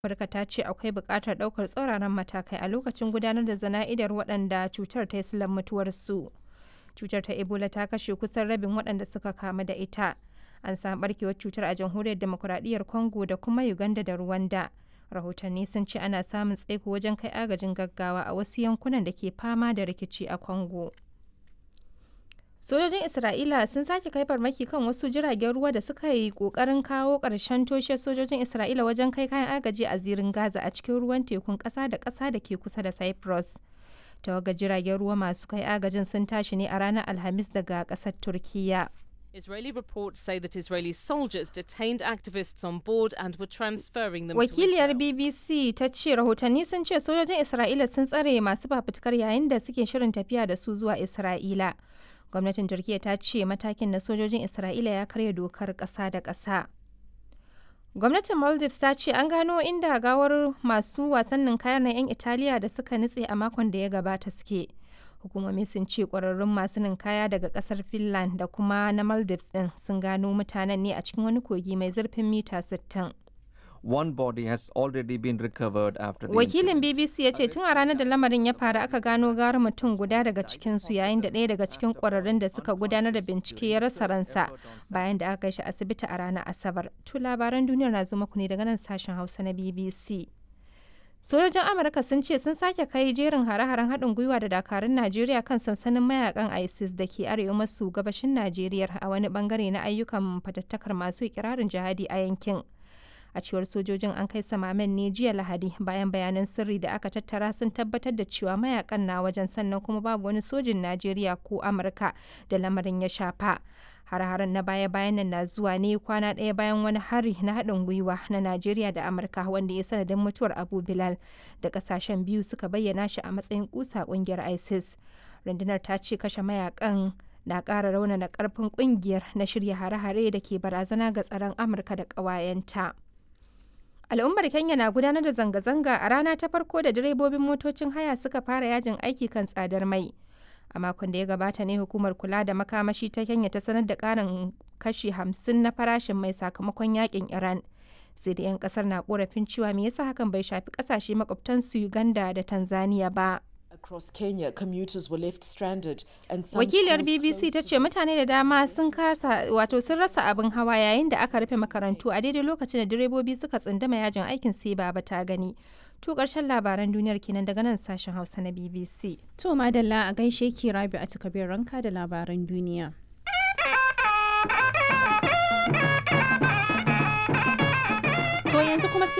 Amurka ta ce akwai buƙatar ɗaukar tsauraran matakai a lokacin gudanar da zana'idar waɗanda cutar ta yi silar mutuwarsu. Cutar ta Ebola ta kashe kusan rabin waɗanda suka kamu da ita. An samu ɓarkewar cutar a jamhuriyar demokuraɗiyyar Congo da kuma Uganda da Rwanda. Rahotanni sun ce ana samun tsaiko wajen kai agajin gaggawa a wasu yankunan da ke fama da rikici a Congo. Sojojin Isra'ila sun sake kai farmaki kan wasu jiragen ruwa da suka yi ƙoƙarin kawo ƙarshen toshe sojojin Isra'ila wajen kai kayan agaji a zirin Gaza a cikin ruwan tekun ƙasa da ƙasa da ke kusa da Cyprus. Tawagar jiragen ruwa masu kai agajin sun tashi ne a ranar Alhamis daga ƙasar Turkiyya. Israeli reports say that Israeli soldiers detained activists on board and were transferring them Wakiliyar to Israel. BBC ta ce rahotanni sun ce sojojin Isra'ila sun tsare masu fafutukar yayin da suke shirin tafiya da su zuwa Isra'ila. Gwamnatin Turkiyya ta ce matakin na sojojin Isra'ila ya karya dokar ƙasa da ƙasa. Gwamnatin Maldives ta ce an gano inda gawar masu wasannin kayan 'yan Italiya da suka nutse a makon da ya gabata suke. Hukumomi sun ce ƙwararrun masu ninkaya daga ƙasar Finland da kuma na Maldives ɗin sun gano mutanen ne a cikin wani kogi mai zurfin mita 60. One body has already been recovered after the Wakilin incident. BBC ya ce tun a ranar da lamarin ya faru aka gano gawar mutum guda daga cikinsu yayin da ɗaya daga cikin ƙwararrun da suka gudanar da bincike ya rasa ransa bayan da aka kai shi asibiti a ranar Asabar. Tu labaran duniyar na zo muku ne daga nan sashen Hausa na BBC. Sojojin Amurka sun ce sun sake kai jerin hare-haren haɗin gwiwa da dakarun Najeriya kan sansanin mayakan ISIS da ke arewa maso gabashin Najeriya a wani bangare na ayyukan fatattakar masu ikirarin jihadi a yankin. a cewar sojojin an kai samamen ne jiya lahadi bayan bayanan sirri da aka tattara sun tabbatar da cewa mayakan na wajen sannan kuma babu wani sojin najeriya ko amurka da lamarin ya shafa har-haren na baya-bayan nan na zuwa ne kwana ɗaya bayan wani hari na haɗin gwiwa na najeriya da amurka wanda ya sanadin mutuwar abu bilal da ƙasashen biyu suka bayyana shi a matsayin kusa ƙungiyar isis rundunar ta ce kashe mayakan na ƙara raunana ƙarfin ƙungiyar na shirya hare-hare da ke barazana ga tsaron amurka da ƙawayenta. Al'ummar Kenya na gudanar da zanga-zanga a rana ta farko da direbobin motocin haya suka fara yajin aiki kan tsadar mai. A makon da ya gabata ne hukumar kula da makamashi ta Kenya ta sanar da ƙarin kashi hamsin na farashin mai sakamakon yakin Iran. Sai da 'yan kasar na korafin cewa me yasa hakan bai shafi kasashe makwabtansu Uganda da Tanzania ba. Across Kenya, commuters were left stranded and some Wakiliyar schools BBC closed ta to ce mutane da dama sun kasa wato sun rasa abin hawa yayin da aka rufe makarantu a daidai lokacin da direbobi suka tsundama yajin aikin sai baba ta gani. To ƙarshen labaran duniyar kenan daga nan sashen Hausa na BBC. To madalla a gaishe ki rabi a takabin ranka da labaran duniya.